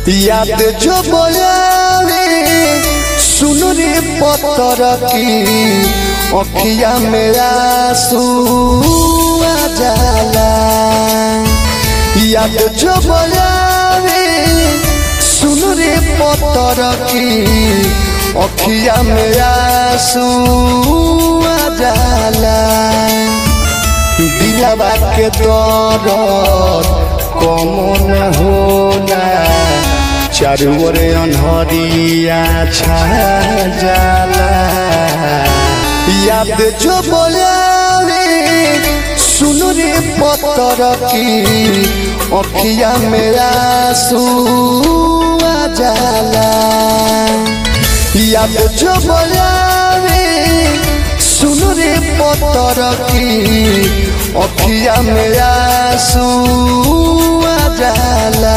याद जो बोलावे सुन रे पत्थर की अखिया मेरा आ जाला याद जो बोलावे सुन रे पत्थर की अखिया मेरा आ जाला दिलवा के दर्द कमन होला चारू ओर अनहरिया छा जाला याद जो बोलावे सुन रे पत्थर की अखिया मेरा आ जाला याद जो बोलावे सुन रे पत्थर की अखिया मेरा आ जाला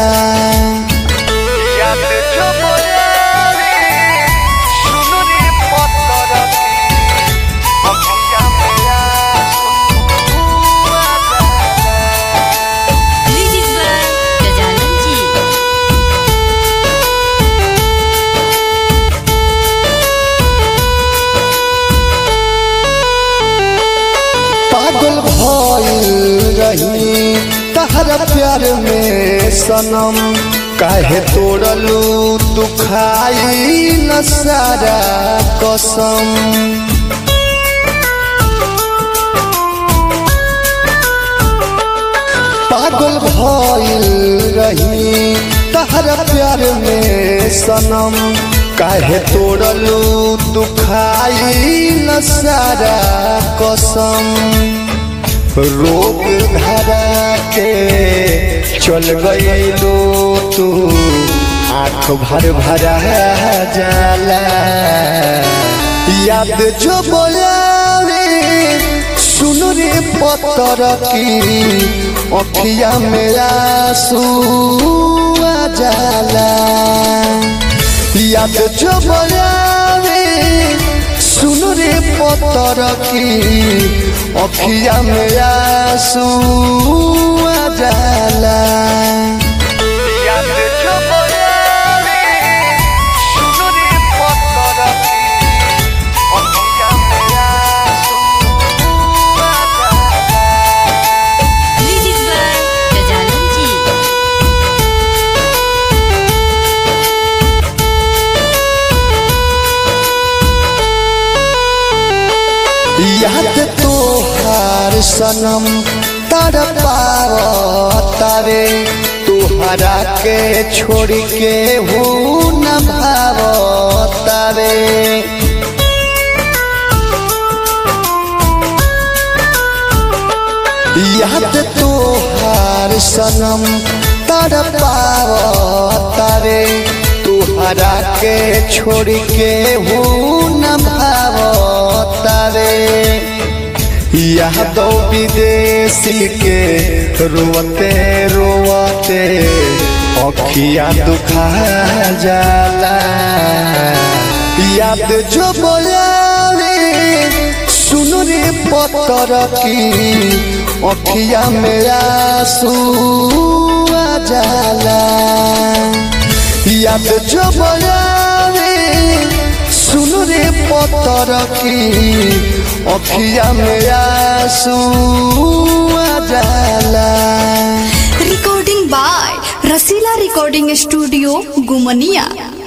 याद जो बोलावे सुन रे पत्थर की अखिया मेरा आ जाला म्यूजिक बाय गजानन जी पागल भइल रही तहरा प्यार में सनम काहे तोड़लू तू खाई न सारा कसम पागल भइल रही तहरा प्यार में सनम काहे तोड़लू तू खाई न सारा कसम रोग धरा के चल गईलो तू आँख भर भरा जाला याद जो बोलावे सुन रे पत्थर की अखिया मेरा आ जाला याद जो बोलावे सुन रे पत्थर की अखिया मेरा आ जाला याद जो बोलावे सुन रे पत्थर की अखिया मेरा आ जाला म्यूजिक बाय गजानन जी याद तोहार सनम तर पावे तोहरा के छोड़ के हो न भावतावे याद तोहार सनम तर पावे तोहरा के छोड़ के हो न भावतावे यादव विदेशी के रोते रोते अखिया दुखा जाला याद जो बोलावे सुन रे पत्थर की अखिया मेरा आ जाला याद जो बोलावे सुन रे पत्थर की अखिया मेरा आ जाला recording by Rasila recording studio गुमनिया